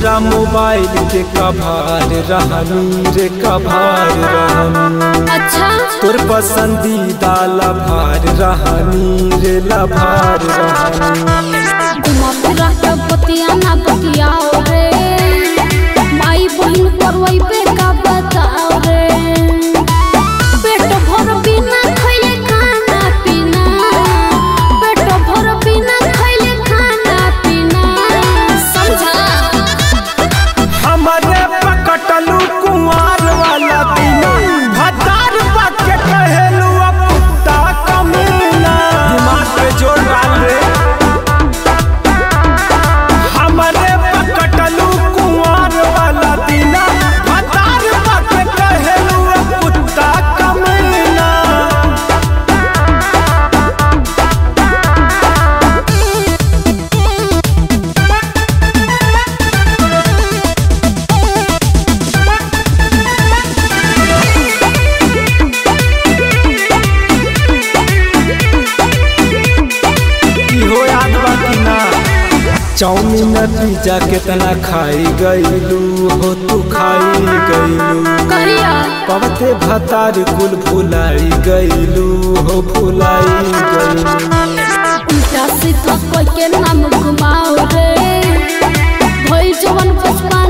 तोरा मोबाइल के कभार रहनी रे कभार रहनी अच्छा तोर पसंदीदा लभार रहनी रे लभार रहनी घुमा फिरा के बतिया ना बतियाओ रे माई बहन करवई पे का बताओ रे पेट भर बिना खइले खाना पीना पेट भर बिना खइले खाना पीना समझा हमारे पकटलू कुंवार वाला बिना भतार पाके कहेलू अब कुत्ता कमीना दिमाग पे जोर डाल रे हमारे पकटलू कुंवार वाला बिना भतार पाके कहेलू अब कुत्ता कमीना इहो याद बा कि ना चाउमीन पिज्जा कितना खाई गईलू हो तू खाई गईलू कहिया पवते भतार कुल भुलाई गईलू हो भुलाई गईलू उल्टा सीधा कोई के नाम घुमाओ रे भइल जवन बचपन